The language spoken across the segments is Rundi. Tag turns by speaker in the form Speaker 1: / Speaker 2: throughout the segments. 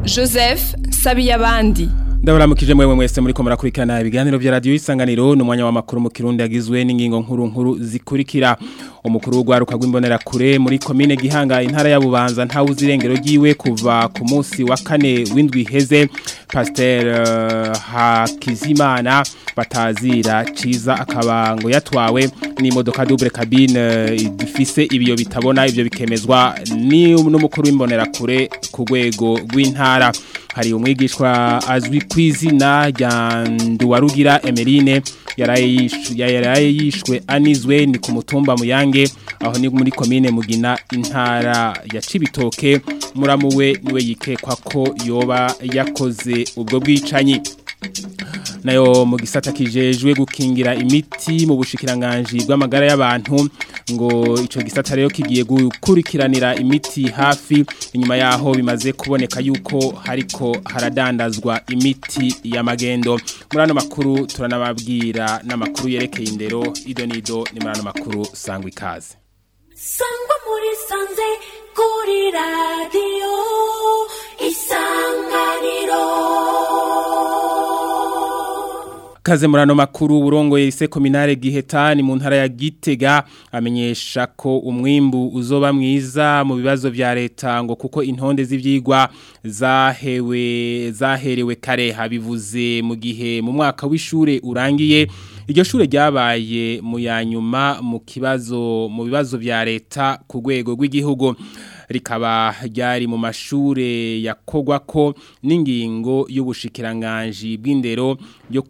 Speaker 1: joseph sabiyabandi
Speaker 2: ndabaramukije mwe mwese muri ko murakurikirana ibiganiro vya radio isanganiro n'umwanya wa makuru mu kirundi yagizwe n'ingingo nkuru nkuru zikurikira umukuru w'ugwaruka rw'imbonera kure muri komine gihanga intara ya bubanza nta uzirengero giwe kuva ku munsi wa kane w'indwi heze pasteur uh, Hakizimana batazira ciza akabango yatwawe n'imodoka double cabine uh, ifise ibiyo bitabona ivyo bikemezwa ni n'umukuru w'imbonera kure ku rwego rw'intara hari umwigishwa azwi ku izina rya Nduwarugira Emeline yaraye yishwe anizwe ni ku mutumba muyange aho ni muri komine mugina intara ya Cibitoke muramuwe niwe yikekwa ko yoba yakoze ubwo bwicanyi nayo mu gisata kijejwe gukingira imiti mu bushikiranganje bw'amagara y'abantu ngo ico gisata rero kigiye gukurikiranira imiti hafi inyuma yaho bimaze kuboneka yuko hariko haradandazwa imiti ya magendo muri ano makuru turanababwira n'amakuru yerekeye indero ido nido ni muri ano makuru sangwa ikaze
Speaker 3: sangwa muri sanze kuri radiyo isanganiro
Speaker 2: Kaze murano makuru urongoye ise kominare gihetani mu ntara ya Gitega amenyesha ko umwimbu uzoba mwiza mu bibazo vya leta ngo kuko intonde z'ivyigwa zahewe zaherewe kare habivuze mu gihe mu mwaka w'ishure urangiye iryo shure ryabaye mu yanyuma mu kibazo mu bibazo vya leta ku rwego rw'igihugu rikaba ryari mu mashure yakogwa ko n'ingingo y'ubushikiranganje bw'indero yo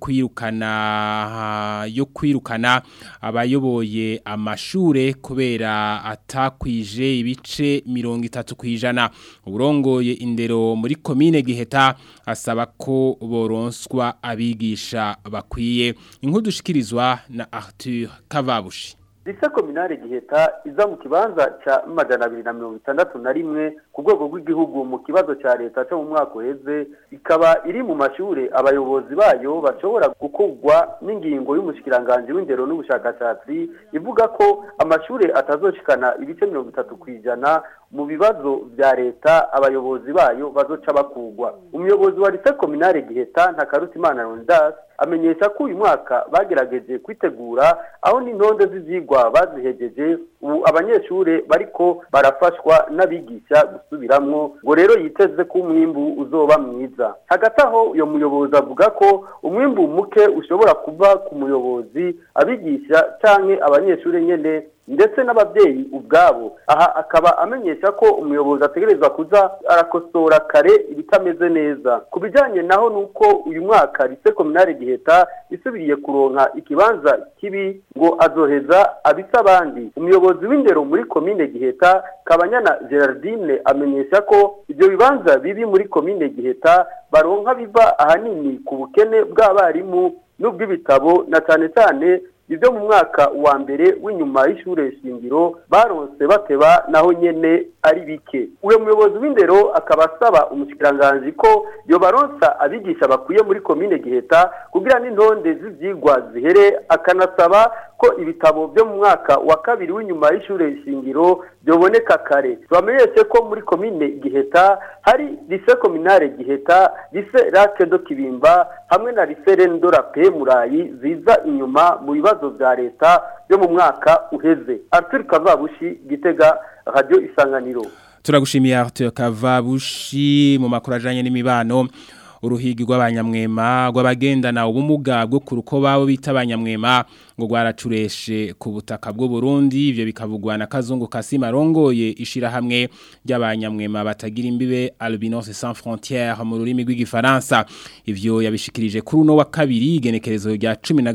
Speaker 2: kwirukana yo kwirukana abayoboye amashure kubera atakwije ibice 30 kwijana uburongoye indero muri komine Giheta asaba ko boronswa abigisha bakwiye inkuru dushikirizwa na Arthur Kavabushi
Speaker 4: Lise kominare giheta iza mu kibanza ca majana abiri na mirongo itandatu na rimwe ku rwego rw'igihugu mu kibazo ca leta co mu mwaka uheze ikaba iri mu mashure abayobozi bayo bashobora gukorwa n'ingingo y'umushikiranganje w'indero n'ubushakashatsi ivuga ko amashure atazoshikana ibice mirongo itatu kw'ijana mu bibazo vya leta abayobozi bayo bazoca bakugwa umuyobozi wa lise kominare giheta ntakarutimana rondas amenyesha ko uyu mwaka bagerageje kwitegura aho n'intonde z'ivyigwa bazihejeje ubu abanyeshure bariko barafashwa n'abigisha gusubiramwo ngo rero yiteze ko umwimbu uzoba mwiza hagati aho uyo muyobozi avuga ko umwimbu muke ushobora kuva ku muyobozi abigisha canke abanyeshure nyene ndetse n'ababyeyi ubwabo aha akaba amenyesha ko umuyobozi ategerezwa kuza arakosora kare ibitameze neza ku bijyanye naho nuko uyu mwaka rise kominare giheta isubiriye kuronka ikibanza kibi ngo azoheza abisa abandi umuyobozi w'indero muri komine giheta kabanyana gerardine amenyesha ko ibyo bibanza bibi muri komine giheta baronka biva ahanini ku bukene bw'abarimu n'ubw'ibitabo na cyane cyane ibyo mu mwaka wa mbere w'inyuma y'ishure shingiro baronse bateba naho nyene ari bike uyo muyobozi w'indero akaba asaba umushikiranganji ko yo baronsa abigisha bakwiye muri komine giheta kugira n'intonde z'ivyigwa zihere akanasaba ko ibitabo byo mu mwaka wa kabiri w'inyuma y'ishure shingiro byoboneka kare tubamenyeshe ko muri komine giheta hari lise kominare giheta lise rake do kibimba hamwe na lise rendora pe murayi ziza inyuma mu bibazo vya leta byo mu mwaka uheze arthur kavabushi gitega radio isanganiro
Speaker 2: turagushimiye Arthur Kavabushi mu makuru ajanye n'imibano uruhigi rw'abanyamwema rw'abagendana ubumuga bwo ku rukoba bo bita abanyamwema ngo rwaracureshe ku butaka bw'u Burundi ivyo bikavugwa na Kazungu Kasima rongoye ishirahamwe ry'abanyamwema batagira imbibe Albinos Sans Frontières mu rurimi rw'igifaransa ivyo yabishikirije kuri uno wa kabiri igenekerezo rya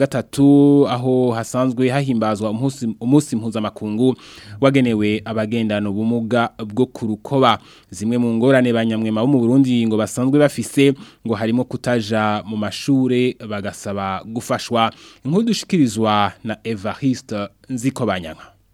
Speaker 2: 13 aho hasanzwe hahimbazwa umunsi umunsi mpuzamakungu wagenewe abagendana ubumuga bwo ku rukoba zimwe mu ngorane banyamwema bo mu Burundi ngo basanzwe bafise ngo harimo kutaja mu mashure bagasaba gufashwa inkuru dushikirizwa na Evariste Nzikobanyanga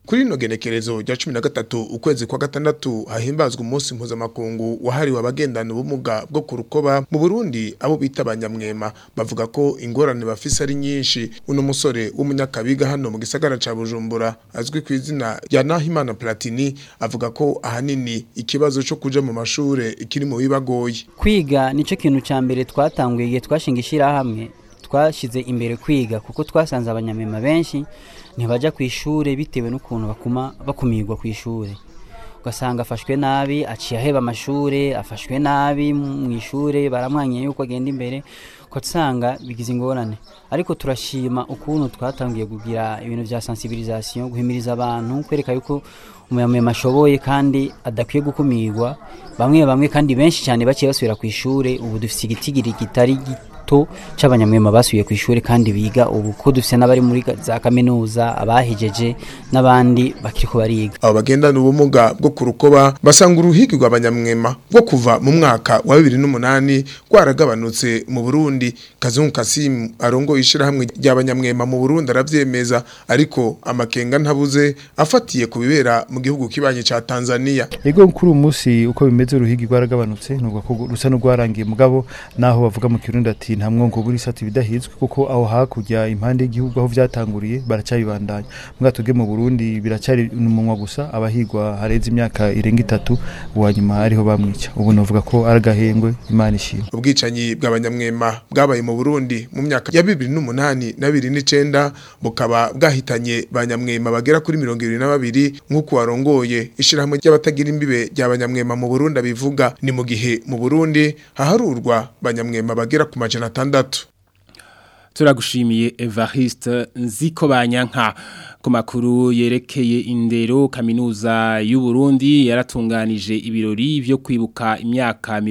Speaker 5: kuri ino genekerezo rya 13 ukwezi kwa gatandatu hahimbazwa umunsi mpuzamakungu wahariwe abagendana ubumuga bwo ku rukoba mu Burundi abo bita abanyamwema bavuga ko ingorane bafise ari nyinshi uno musore w'umunyakabiga hano mu gisagara ca Bujumbura azwi ku izina rya Nahimana Platini avuga ko ahanini ikibazo cyo kuja mu mashure ikiri mu bibagoye
Speaker 6: kwiga nicyo kintu cya mbere twatanguye igihe twashinga ishyirahamwe twashyize imbere kwiga kuko twasanze abanyamwema benshi ntibajya ku ishuri bitewe n'ukuntu bakuma bakumirwa ku ishuri ugasanga afashwe nabi aciye aheba amashuri afashwe nabi mu ishuri baramwanya yuko agenda imbere ugasanga bigize ingorane ariko turashima ukuntu twatangiye kugira ibintu bya sensibilisation guhimiriza abantu kwereka yuko umunyamwema ashoboye kandi adakwiye gukumirwa bamwe bamwe kandi benshi cyane baciye basubira ku ishuri ubu dufite igitigiri kitari gito c'abanyamwema basubiye ku ishuri kandi biga ubu ko dufite n'abari muri za kaminuza abahejeje n'abandi bakiriko bariga
Speaker 5: abo bagendana ubumuga bwo ku rukoba basanga uruhigi rw'abanyamwema bwo kuva mu mwaka wa 2008 rwaragabanutse mu Burundi Kazungu Kasim arongo ishirahamwe ry'abanyamwema mu Burundi aravyemeza ariko amakenga ntabuze afatiye ku bibera mu gihugu kibanye ca Tanzania
Speaker 7: Ego kuri umunsi uko bimeze uruhigi rwaragabanutse nubwo ko rusa n'urwarangiye mugabo naho bavuga mu Kirundi ati nta mwongo buri sati bidahizwe kuko aho hakurya impande y'igihugu aho vyatanguriye baracabibandanya mbwa tuge mu Burundi biracari umunwa gusa abahigwa hareze imyaka irenga itatu uwanyuma ariho bamwica ubu novuga ko aragahengwe imana ishimwe
Speaker 5: ubwicanyi bw'abanyamwema bwabaye mu Burundi mu myaka ya 2008 na 2009 bukaba bwahitanye banyamwema bagera kuri 22 nk'uko warongoye ishirahamwe ry'abatagira imbibe ry'abanyamwema mu Burundi abivuga ni mu gihe mu Burundi haharurwa banyamwema bagera ku majana atandatu
Speaker 2: turagushimiye Evariste Nziko Banyanka ku makuru yerekeye indero kaminuza y'u Burundi yaratunganije ibirori byo kwibuka imyaka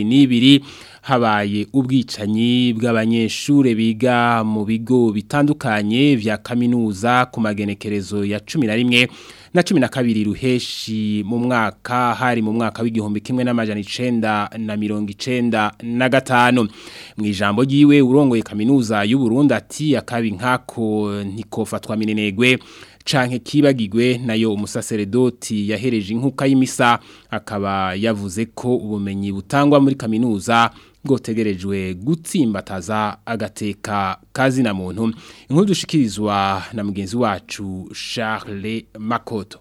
Speaker 2: 22 habaye ubwicanyi bw'abanyeshure biga mu bigo bitandukanye vya kaminuza ku magenekerezo ya 11 na cumi na kabiri ruheshi mu mwaka hari mu mwaka w'igihumbi kimwe n'amajana icenda na mirongo icenda na gatanu mu ijambo ryiwe urongoye kaminuza y'u Burundi ati akabi nkako ntikofatwa minenegwe canke kibagigwe nayo umusaseredoti yahereje inkuka y'imisa akaba yavuze ko ubumenyi butangwa muri kaminuza bwotegerejwe gutsimbataza agateka kazi na muntu inkuru dushikirizwa na mugenzi wacu Charles Makoto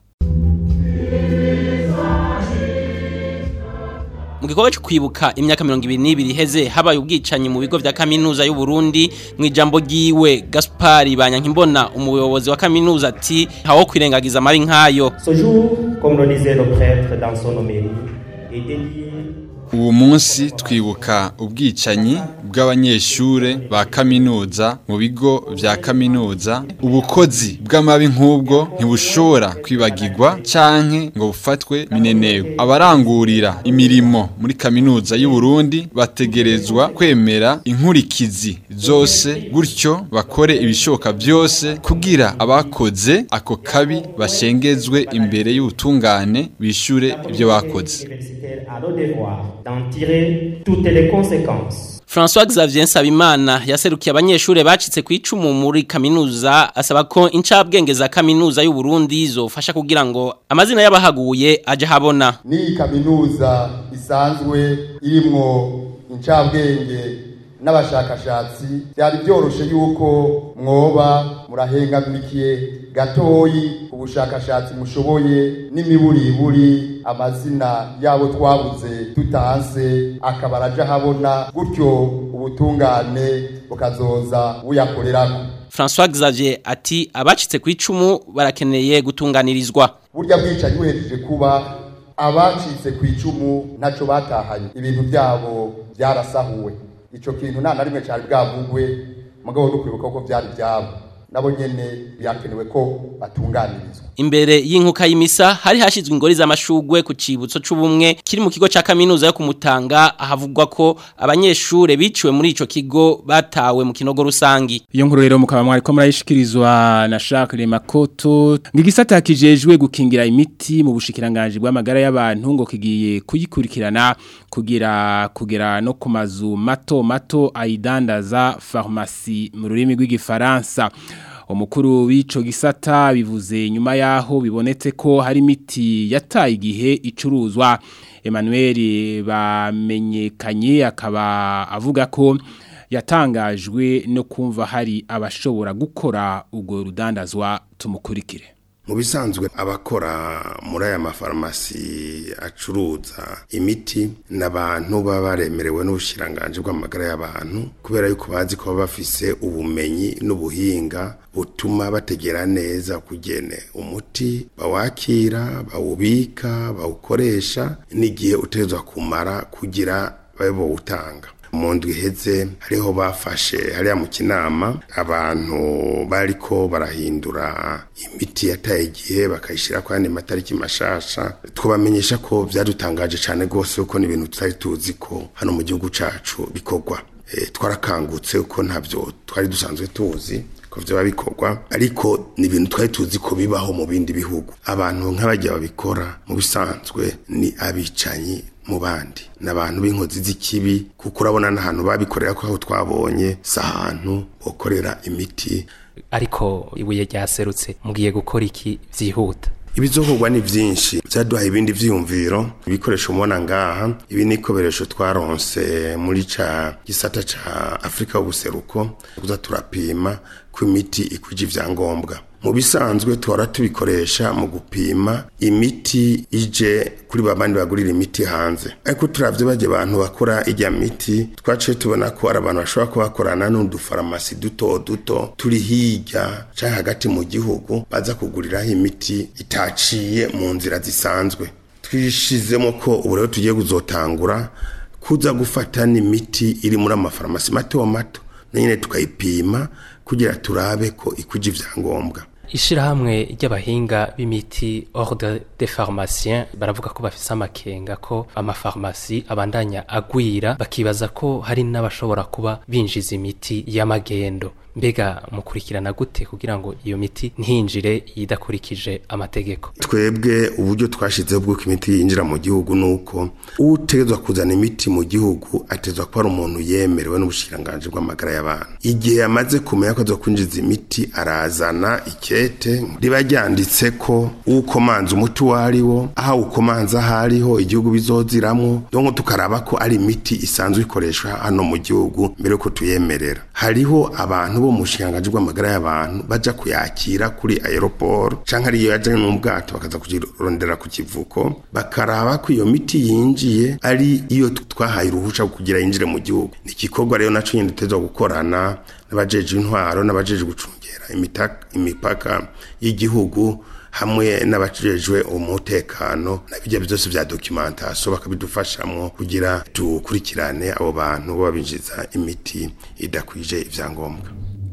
Speaker 8: mu gikorwa cyo kwibuka imyaka mirongo ibiri n'ibiri iheze habaye ubwicanyi mu bigo vya kaminuza y'u Burundi mu ijambo ryiwe Gaspari Banyankimbona umuyobozi wa kaminuza ati hawo kwirengagiza amari nkayo
Speaker 9: Ce jour, comme le disait le prêtre dans son homélie, est dédié
Speaker 10: uwo munsi twibuka ubwicanyi bw'abanyeshure ba kaminuza mu bigo vya kaminuza ubukozi bw'amabi nk'ubwo ntibushobora kwibagirwa canke ngo bufatwe minenewe abarangurira imirimo muri kaminuza y'u Burundi bategerezwa kwemera inkurikizi zose gutyo bakore ibishoboka byose kugira abakoze ako kabi bashengezwe imbere y'ubutungane bishure ibyo bakoze
Speaker 9: universitaire a le devoir d'en tirer toutes les conséquences.
Speaker 8: François Xavier Nsabimana yaserukiye abanyeshure bacitse ku icumu muri kaminuza asaba ko incabwenge za kaminuza y'u Burundi zofasha kugira ngo amazina y'abahaguye aje habona
Speaker 11: ni kaminuza isanzwe irimwo incabwenge n'abashakashatsi byari byoroshe yuko mwoba murahengamikiye gatoyi ubushakashatsi mushoboye n'imiburiburi amazina yabo twabuze tutanse akaba araja habona gutyo ubutungane bukazoza buyakorerako
Speaker 8: François Xavier ati abacitse ku icumu barakeneye gutunganirizwa
Speaker 11: burya bwicanyi buhejeje kuba abacitse ku icumu ntaco batahanye ibintu byabo byarasahuwe ico kintu nta na rimwe cari bwavugwe mugabo no kwibuka ko vyari byabo nabo nyene byakenewe ko batunganirizwa
Speaker 8: imbere y'inkuka y'imisa hari hashizwe ingori z'amashugwe ku cibutso c'ubumwe kiri mu kigo ca kaminuza yo kumutanga ahavugwa ko abanyeshure biciwe muri ico kigo batawe mu kinogo rusangi
Speaker 2: iyo nkuru rero mukaba mwari ko murayishikirizwa na Jacques Makoto ngigisata kijejwe gukingira imiti mu bushikiranganje bw'amagara y'abantu ngo kigiye kuyikurikirana kugira kugera no ku mazu mato mato ayidandaza pharmacie mu rurimi rw'igifaransa umukuru w'ico gisata bivuze nyuma yaho bibonetse ko hari imiti yataye igihe icuruzwa Emmanuel bamenyekanye akaba avuga ko yatangajwe no kumva hari abashobora gukora ubwo rudandazwa tumukurikire
Speaker 12: mu bisanzwe abakora muri aya mafarumasi acuruza imiti n'abantu baba baremerewe n'ubushiranganje bw'amagara y'abantu kubera yuko bazi ko baba bafise ubumenyi n'ubuhinga butuma bategera neza kugene umuti bawakira bawubika bawukoresha n'igihe utegerezwa kumara kugira babe bawutanga mu ndwi iheze hariho bafashe hariya mu kinama abantu bariko barahindura imiti yataye igihe bakayishyira ku yandi matariki mashasha twabamenyesha ko byadutangaje cyane rwose kuko ni ibintu tutari tuzi ko hano mu gihugu cyacu bikorwa twarakangutse kuko ntabyo twari dusanzwe tuzi ko byaba bikorwa ariko ni ibintu twari tuzi ko bibaho mu bindi bihugu abantu nk'abajya babikora mu bisanzwe ni abicanyi mu bandi ni abantu b'inkozi z'ikibi kuko urabona n'ahantu babikorera ko aho twabonye si ahantu bakorera imiti
Speaker 13: ariko ibuye ryaserutse mugiye gukora iki byihuta
Speaker 12: ibizokorwa ni byinshi byaduhaye ibindi vyiyumviro ibikoresho mubona ngaha ibi ni ikoresho twaronse muri ca gisata ca Afrika y'ubuseruko kuza turapima ko imiti ikwije ivyangombwa mu bisanzwe tuhora tubikoresha mu gupima imiti ije kuri babandi bagurira imiti hanze ariko turavye baje abantu bakora ijya miti twaciye tubona ko ari abantu bashobora kuba bakorana n'udufarumasi duto duto turi hirya canke hagati mu gihugu baza kuguriraho imiti itaciye mu nzira zisanzwe twishizemo ko ubu rero tugiye kuzotangura kuza gufata n'imiti iri muri amafarumasi mato mato nyine tukayipima kugira turabe ko ikuje ivyangombwa
Speaker 13: ishirahamwe ry'abahinga b'imiti ordre des pharmaciens baravuga ko bafise amakenga ko amafarmasi abandanya agwira bakibaza ko hari n'abashobora kuba binjiza imiti y'amagendo mbega mukurikirana gute kugira ngo iyo miti ntinjire yidakurikije amategeko
Speaker 12: twebwe uburyo twashizeho bw'uko imiti yinjira mu gihugu nuko utegezwa kuzana imiti mu gihugu atezwa kuba ari umuntu yemerewe n'ubushiranganje bw'amagara y'abantu igihe yamaze kumenya ko azokwinjiza imiti arazana ikete riba ryanditse ko ukomanza umuti wariwo aho ukomanza hariho igihugu bizoziramwo donc tukaraba ko ari imiti isanzwe ikoreshwa hano mu gihugu mbere yuko tuyemerera hariho abantu bo mu bushinganje bw'amagara y'abantu baja kuyakira kuri aeroport canke ariyo yaje mu bwato bakaza kugirondera ku kivuko bakaraba ko iyo miti yinjiye ari iyo twahaye uruhusha kugira yinjire mu gihugu ni igikorwa rero naco nyine dutezwa gukorana n'abajeje intwaro n'abajeje gucungera imipaka y'igihugu hamwe n'abajejwe umutekano nabijya byose vya documentation bakabidufashamwo kugira tukurikirane abo bantu babinjiza imiti idakwije ivyangombwa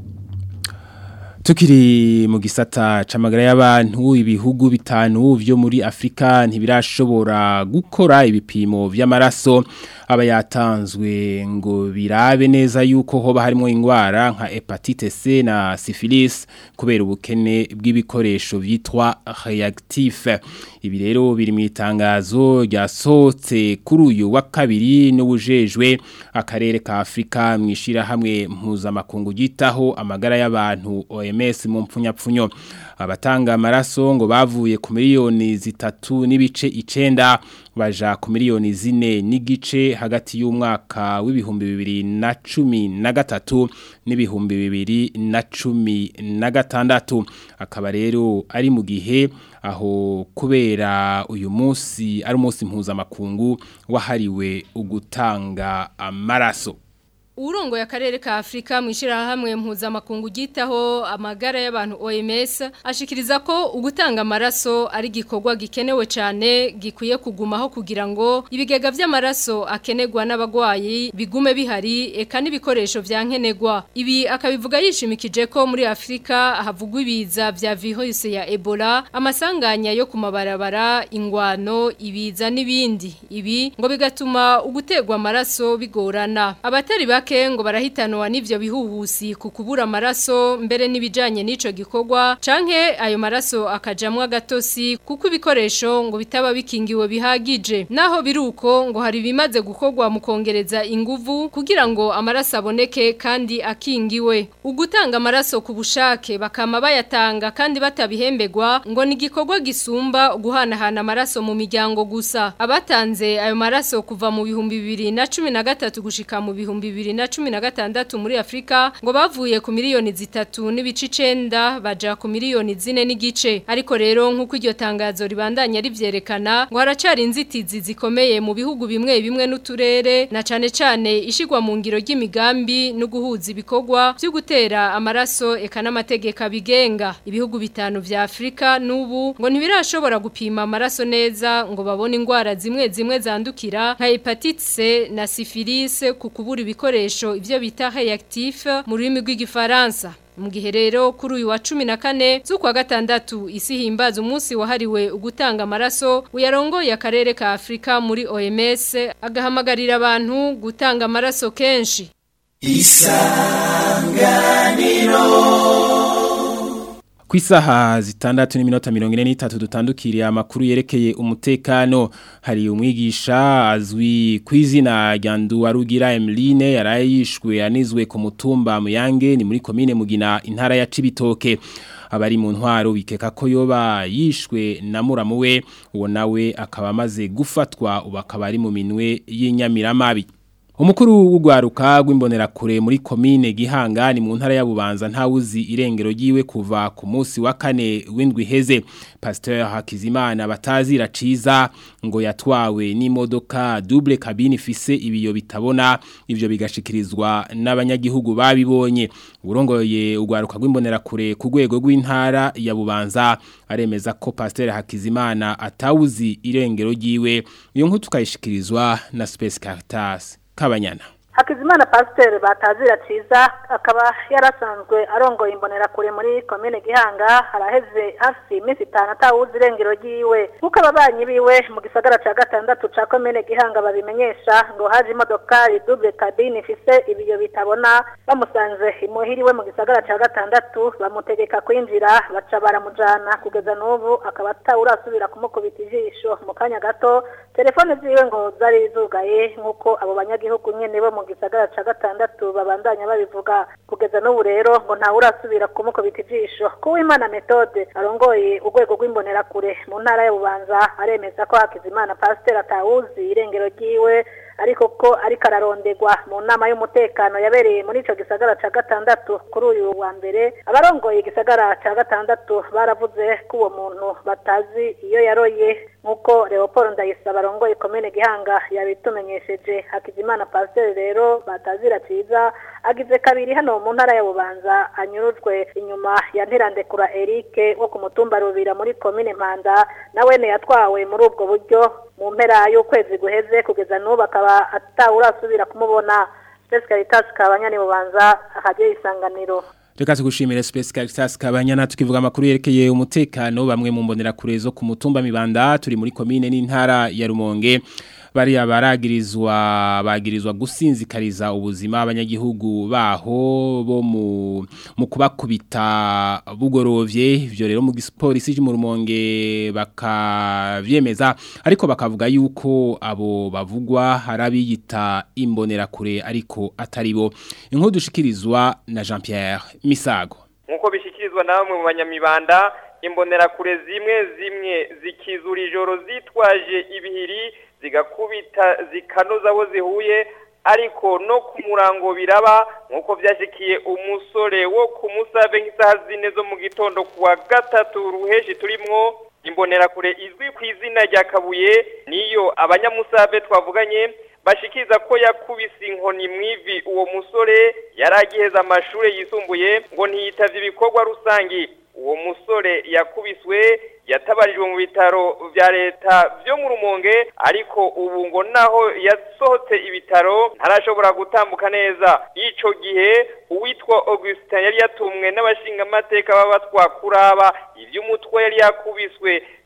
Speaker 2: Tukiri mu gisata camagara y'abantu ibihugu bitanu vyo muri Afrika ntibirashobora gukora ibipimo vy'amaraso aba yatanzwe ngo birabe neza yuko hoba harimo ingwara nka hepatite C na syphilis kubera ubukene bw'ibikoresho vyitwa reactif ibi rero biri mu itangazo ryasohotse kuri uyu wa kabiri n'ubujejwe akarere ka Afrika mwishira hamwe mpuzamakungu gitaho amagara y'abantu OMS mu mpfunyapfunyo abatanga amaraso ngo bavuye ku miliyoni zitatu n'ibice icenda baja ku miliyoni zine n'igice hagati y'umwaka w'ibihumbi bibiri na cumi na gatatu n'ibihumbi bibiri na cumi na gatandatu akaba rero ari mu gihe aho kubera uyu munsi ari umunsi mpuzamakungu wahariwe ugutanga amaraso
Speaker 14: Urongo ya karere ka Afrika mwishira hamwe mpuzamakungu gitaho amagara y'abantu OMS ashikiriza ko ugutanga amaraso ari gikorwa gikenewe cyane gikwiye kugumaho kugira ngo ibigega vy'amaraso akenegwa n'abagwayi bigume bihari eka n'ibikoresho vyankenegwa ibi akabivuga yishimikije ko muri Afrika havugwa ibiza vya virus ya Ebola amasanganya yo kumabarabara ingwano ibiza n'ibindi ibi ngo bigatuma ugutegwa amaraso bigorana abatari bake bake ngo barahitanwa n'ivyo bihuhusi ku kubura amaraso mbere n'ibijanye n'ico gikorwa canke ayo maraso akajamwa agatosi kuko ibikoresho ngo bitaba bikingiwe bihagije naho biruko ngo hari bimaze gukorwa mu kongereza inguvu kugira ngo amaraso aboneke kandi akingiwe ugutanga amaraso ku bushake bakama bayatanga kandi batabihembegwa ngo ni igikorwa gisumba guhanahana amaraso mu miryango gusa abatanze ayo maraso kuva mu bihumbi bibiri na cumi na gatatu gushika mu bihumbi bibiri na cumi na gatandatu muri Afrika ngo bavuye ku miliyoni zitatu n'ibice icenda baja ku miliyoni zine n'igice ariko rero nk'uko iryo tangazo ribandanya rivyerekana ngo haracari inzitizi zikomeye mu bihugu bimwe bimwe n'uturere na cane cane ishigwa mu ngiro ry'imigambi no guhuza ibikorwa byo gutera amaraso eka n'amategeko abigenga ibihugu bitanu vya Afrika n'ubu ngo ntibirashobora gupima amaraso neza ngo babone ingwara zimwe zimwe zandukira nka hepatite C na syphilis ku kubura ibikoresho ivyo bita reactif mu rurimi rw'igifaransa mu gihe rero kuri uyu wa cumi na kane z'ukwa gatandatu isi himbaza umunsi wahariwe ugutanga amaraso uyarongoye akarere ka Afrika muri OMS agahamagarira abantu gutanga amaraso kenshi
Speaker 2: Ku isaha zitandatu n'iminota mirongo ine n'itatu dutandukiriye amakuru yerekeye umutekano hari umwigisha azwi ku izina rya Nduwarugira Emeline yarayishwe yanizwe ku mutumba Muyange ni muri komine Mugina intara ya Cibitoke abari mu ntwaro bikeka ko yoba yishwe na muramu we uwo nawe akaba amaze gufatwa ubu akaba ari mu minwe y'inyamiramabi Umukuru w'ugwaruka rw'imbonerakure muri komine Gihanga ni mu ntara ya Bubanza ntawuzi irengero giwe kuva ku munsi wa kane w'indwi heze Pasteur Hakizimana batazira ciza ngo yatwawe n'imodoka double cabine ifise ibiyo bitabona ivyo bigashikirizwa n'abanyagihugu babibonye urongoye ugwaruka rw'imbonerakure ku rwego rw'intara ya Bubanza aremeza ko Pasteur Hakizimana atawuzi irengero giwe iyo nkuru tukayishikirizwa na Space Caritas kabanyana
Speaker 15: Hakizimana Pasteur batazira ciza akaba yarasanzwe arongoye imbonerakure muri komine Gihanga haraheze hafi iminsi itanu atawuzi irengero ryiwe kuko ababanyi biwe mu gisagara ca gatandatu ca komine Gihanga babimenyesha ngo haje imodokari double cabine ifise ibiyo bitabona bamusanze imuhiriwe mu gisagara ca gatandatu bamutegeka kwinjira baca baramujana kugeza n'ubu akaba atawurasubira kumukubita ijisho mu kanya gato telefone ziwe ngo zari zugaye nk'uko abo banyagihugu nyene bo mu gisagara ca gatandatu babandanya babivuga kugeza n'ubu rero ngo ntawe urasubira kumukubita ijisho kuwimana metode arongoye urwego rw'imbonerakure mu ntara ya bubanza aremeza ko hakizimana pasiteri atawuzi irengero ryiwe ariko ko ariko ararondegwa mu nama y'umutekano yabereye muri ico gisagara ca gatandatu kuri uyu wa mbere abarongoye igisagara ca gatandatu baravuze ko uwo muntu batazi iyo yaroye nk'uko Leopold Ndayisaba arongoye komine Gihanga yabitumenyesheje Hakizimana Pasteur rero batazira ciza agize kabiri hano mu ntara ya Bubanza anyurujwe inyuma ya Ntirandekura Eric wo ku mutumba Rubira muri komine Mpanda nawene yatwawe muri ubwo buryo mu mpera y'ukwezi guheze kugeza n'ubu akaba atawurasubira kumubona Space Caritas kabanyani Bubanza ahageye isanganiro
Speaker 2: Reka tugushimire Space Caritas kabanyana tukivuga amakuru yerekeye umutekano bamwe mu mbonera kure zo ku mutumba mibanda turi muri komine n'intara ya Rumonge bari abaragirizwa bagirizwa gusinzikariza ubuzima abanyagihugu baho bo mu mu kubakubita bugorovye ivyo rero mu gipolisi mu Rumonge bakavyemeza ariko bakavuga yuko abo bavugwa harabiyita imbonera kure ariko atari bo inkuru dushikirizwa na Jean Pierre Misago
Speaker 16: nkuko bishikirizwa na bamwe mu banyamibanda imbonerakure zimwe zimwe zikizura ijoro zitwaje ibihiri zigakubita zikanoza abo zihuye ariko no ku murango biraba nk'uko byashyikiye umusore wo ku musabe nk'isaha zine zo mu gitondo ku wa gatatu ruheshi turimwo imbonerakure izwi ku izina rya kabuye niyo abanyamusabe twavuganye bashikiriza ko yakubise inkoni mu ivi uwo musore yari agiheza amashuri yisumbuye ngo ntiyitavye ibikorwa rusangi uwo musore yakubiswe yatabarijwe mu bitaro vya leta vyo mu rumonge ariko ubu ngo naho yasohotse ibitaro ntarashobora gutambuka neza ico gihe uwitwa Augustin yari yatumwe n'abashinga amateka baba twakuraba ivy'umutwe yari yakubiswe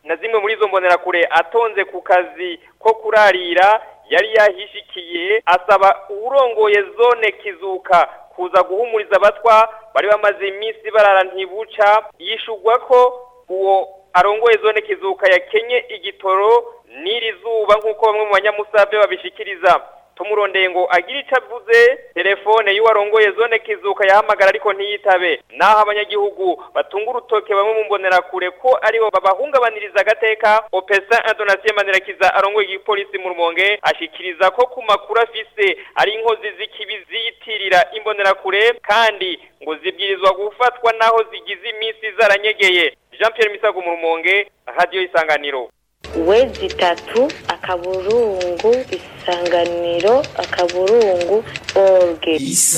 Speaker 16: na zimwe muri izo mbonerakure atonze ku kazi ko kurarira yari yahishikiye asaba uwurongoye zone kizuka kuza guhumuriza abatwa bari bamaze iminsi barara ntibuca yishugwa ko uwo arongoye zone kizuka yakenye igitoro n'iri zuba nk'uko bamwe mu banyamusave babishikiriza tumurondeye ngo agire icyo avuze telefone y'uwarongoye zone kizuka yahamagara ariko ntiyitabe naho abanyagihugu batunga urutoke bamwe mu mbonerakure ko aribo babahungabaniriza agateka opesa indonasiyo manirakiza arongoye igipolisi mu rumonge ashikiriza ko ku makuru afise ari inkozi z'ikibi ziyitirira imbonerakure kandi ngo zibwirizwa gufatwa naho zigize iminsi zaranyegeye jean Pierre misago mu rumonge radiyo isanganiro
Speaker 17: wezi itatu akaburungu isanganiro akaburungu orge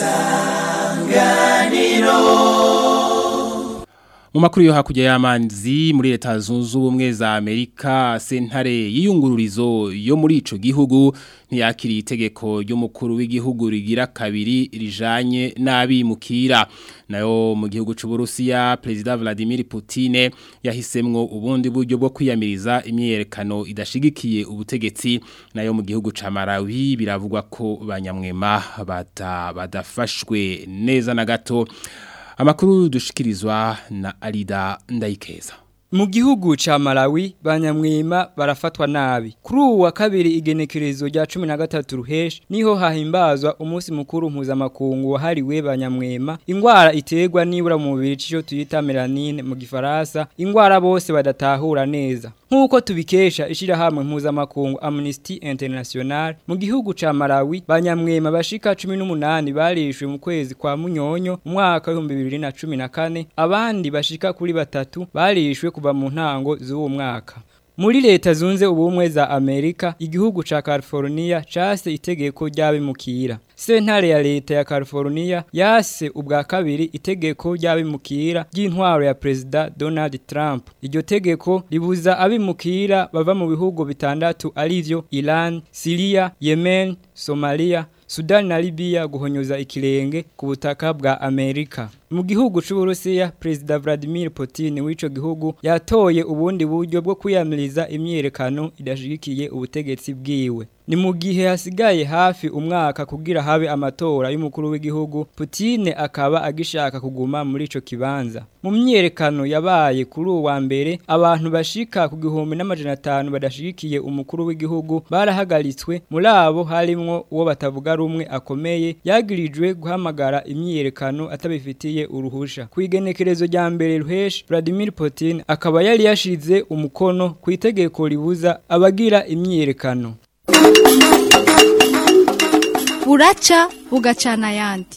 Speaker 2: Mu makuru yo hakurya y'amanzi muri leta zunze ubumwe za Amerika sentare y'iyungururizo yo muri ico gihugu ntiyakiriye itegeko ry'umukuru w'igihugu rigira kabiri rijanye n'abimukira nayo mu gihugu c'u Burusiya President Vladimir Putin yahisemwo ubundi buryo bwo kwiyamiriza imyerekano idashigikiye ubutegetsi nayo mu gihugu ca Malawi biravugwa ko banyamwema bata badafashwe neza na gato Amakuru dushikirizwa na Alida Ndayikeza.
Speaker 18: Mu gihugu ca Malawi banyamwima barafatwa nabi. Kuri uwu wa kabiri igenekerezo rya 13 ruhesh niho hahimbazwa umunsi mukuru mpuzamakungu wahariwe banyamwema. Ingwara iterwa nibura mu mubiri cyo tuyita melanine mu gifaransa. Ingwara bose badatahura neza. Nkuko tubikesha ishira hamwe mpuzamakungu Amnesty International mu gihugu ca Malawi banyamwema bashika 18 barishwe mu kwezi kwa Munyonyo umwaka wa 2014 abandi bashika kuri batatu barishwe kuva mu ntango z'uwo mwaka muri leta zunze ubumwe za Amerika igihugu ca California case itegeko ry'abimukira sentare ya leta ya California yase ubwa kabiri itegeko ry'abimukira ry'intwaro ya President Donald Trump iryo tegeko ribuza abimukira bava mu bihugu bitandatu arivyo Iran, Syria, Yemen, Somalia Sudani na Libya guhonyoza ikirenge ku butaka bwa Amerika. Mu gihugu c'Uburusiya, President Vladimir Putin w'ico gihugu yatoye ubundi buryo bwo kwiyamiriza imyerekano idashigikiye ubutegetsi bwiwe. Ni mu gihe hasigaye hafi umwaka kugira habe amatora y'umukuru w'igihugu, Putin akaba agishaka kuguma muri ico kibanza. Mu myerekano yabaye kuri uwa mbere, abantu bashika ku gihumbi n'amajana atanu badashigikiye umukuru w'igihugu barahagaritswe, muri abo harimwo uwo batavuga rumwe akomeye, yagirijwe guhamagara imyerekano atabifitiye uruhusha. Ku igenekerezo rya mbere ruhesh, Vladimir Putin akaba yari yashize umukono ku itegeko ribuza abagira imyerekano.
Speaker 19: buraca bugacana ayandi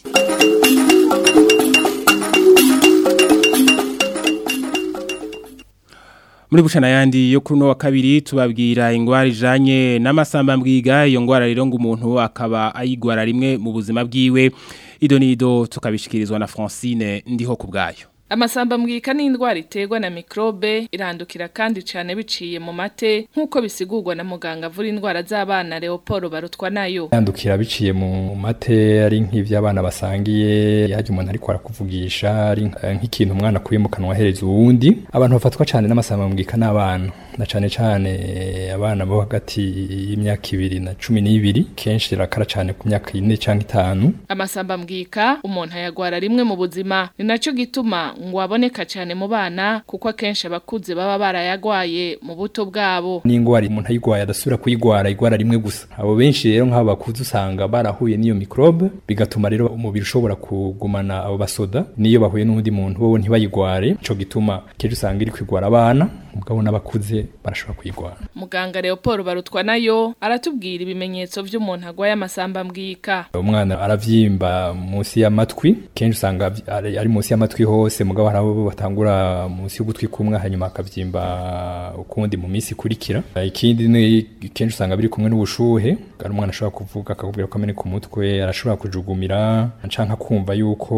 Speaker 2: muri bucana yandi yo kuri no wa kabiri tubabwira ingwara ijanye n'amasamba mbwiga iyo ngwara rero ngo umuntu akaba ayigwara rimwe mu buzima bwiwe idonido tukabishikirizwa na Francine ndiho kubgayo
Speaker 20: Amasamba mbwika ni indwara iterwa na mikrobe irandukira kandi cyane biciye mu mate nk'uko bisigurwa na muganga avura indwara z'abana Leopold barutwa nayo.
Speaker 21: Yandukira biciye mu mate ari nk'ivy'abana basangiye yaje umuntu ariko arakuvugisha ari nk'ikintu umwana akuye mu kanwa hereza uwundi abantu bafatwa cyane n'amasamba mbwika n'abana na cyane cyane abana bo hagati y'imyaka ibiri na cumi n'ibiri kenshi rirakara cyane ku myaka ine cyangwa itanu
Speaker 20: amasamba mbwika umuntu ayagwara rimwe mu buzima ni nacyo gituma ngo aboneka cyane mu bana kuko akenshi abakuze baba barayagwaye mu buto bwabo
Speaker 21: n'indwara umuntu ayigwaye adasubira kuyigwara igwara rimwe gusa abo benshi rero nk'abo bakuze usanga barahuye n'iyo mikrobe bigatuma rero umubiri ushobora kugumana abo basoda niyo bahuye n'undi muntu bo ntibayigware ico gituma kenshi usanga iri kwigwara abana mugabo n'abakuze barashobora kuyigwara
Speaker 20: muganga Leopold barutwa nayo aratubwira ibimenyetso vy'umuntu agwaye amasamba mbwika
Speaker 21: umwana aravyimba munsi y'amatwi kenshi usanga ari munsi y'amatwi hose mugabo hari abo batangura munsi y'ugutwi kumwe hanyuma akavyimba ukundi mu minsi ikurikira ikindi ni kenshi usanga biri kumwe n'ubushuhe ari umwana ashobora kuvuga akakubwira ko ameneka umutwe arashobora kujugumira canka kumva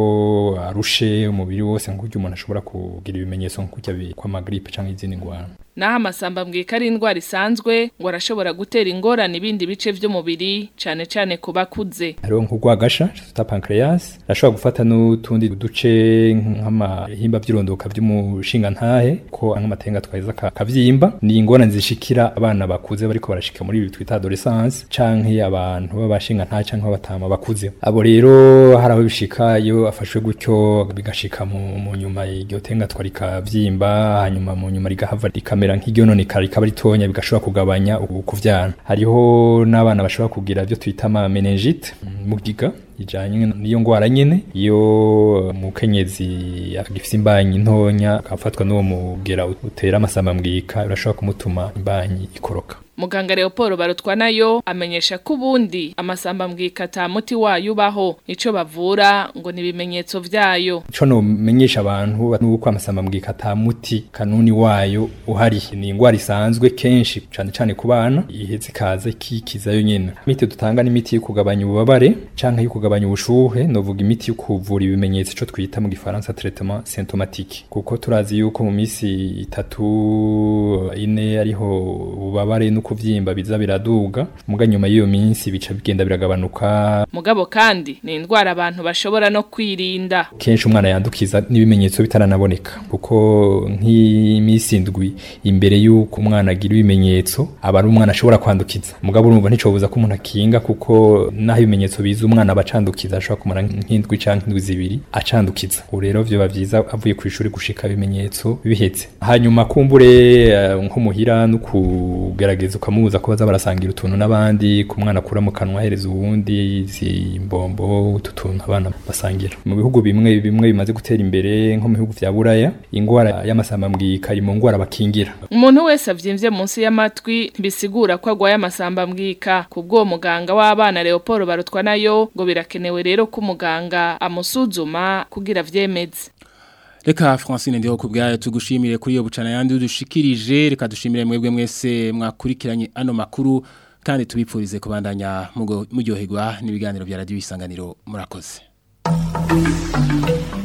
Speaker 21: yuko arushe umubiri wose nk'uko umuntu ashobora kugira ibimenyetso nk'uko kw'amagripe canke izindi ngwara
Speaker 20: naho amasambambwika ari indwara isanzwe ngo arashobora gutera ingorane ibindi bice vy'umubiri cane cane ku bakuze
Speaker 21: hariho nk'urwagasha tuta pancreas arashobora gufata n'utundi duce nk'amahimba by'irondoka by'umushinga ntahe ko nk'amatenga twaheza kavyimba ni ingorane zishikira abana bakuze bariko barashika muri ibi twita adolescence canke abantu b'abashinga ntahe canke b'abatama bakuze abo rero hari aho bishika iyo afashwe gutyo bigashika mu, mu nyuma iryo tenga twarikavyimba hanyuma mu nyuma rigahava rikamera nk'iryononekara rikaba ritonya bigashobora kugabanya ukuvyana hariho n'abana bashobora kugira ibyo twita ama meningite mugiga ijanye niyo ngwara nyene iyo mukenyezi agifise imbanyi ntonya akafatwa n'uwo mugera utera amasambambwika urashobora kumutuma imbanyi ikoroka
Speaker 20: Muganga Leopold barutwa nayo amenyesha ko ubundi amasambambwika ata muti wayo ubaho ico bavura ngo ni ibimenyetso vyayo
Speaker 21: ico no menyesha abantu nuko amasambambwika ata muti kanuni wayo uhari ni ingwara isanzwe kenshi cane cane ku bana iheze kaze kikizayo nyene imiti dutanga ni imiti yo kugabanya ububabare canke yo kugabanya ubushuhe novuga imiti yo kuvura ibimenyetso ico twita mu gifaransa traitement symptomatique kuko turazi yuko mu misi itatu ine ariho ububabare no kuvyimba biza biraduga muga nyuma y'iyo minsi bica bigenda biragabanuka
Speaker 20: mugabo kandi ni indwara abantu bashobora no kwirinda
Speaker 21: kenshi umwana yandukiza n'ibimenyetso bitaranaboneka kuko nk'imisi indwi imbere y'uko umwana agira ibimenyetso aba ari umwana ashobora kwandukiza mugabo urumva nticobuza ko umuntu akinga kuko naho ibimenyetso biza umwana aba acandukiza ashobora kumara nk'indwi canke indwi zibiri acandukiza ubu rero vyoba vyiza avuye ku ishuri gushika ibimenyetso bihetse hanyuma kumbure uh, nko muhira no kugerageza ukamubuza ko baza barasangira utuntu n'abandi ku mwana akura mu kanwa ahereza uwundi izi mbombo utu tuntu abana basangira mu bihugu bimwe bimwe bimaze gutera imbere nko mu bihugu vya buraya ingwara y'amasambambwika iri mu ngwara bakingira
Speaker 20: umuntu wese avyimvye munsi y'amatwi bisigura ko agwaye amasambambwika kubwo muganga w'abana Leopold barutwa nayo ngo birakenewe rero ko umuganga amusuzuma kugira vyemeze
Speaker 2: Reka Francine ndiho kubgaye tugushimire kuri iyo bucana yandi udushikirije reka dushimire mwebwe mwese mwakurikiranye ano makuru kandi tubipfurize kubandanya muryoherwa n'ibiganiro bya radio isanganiro murakoze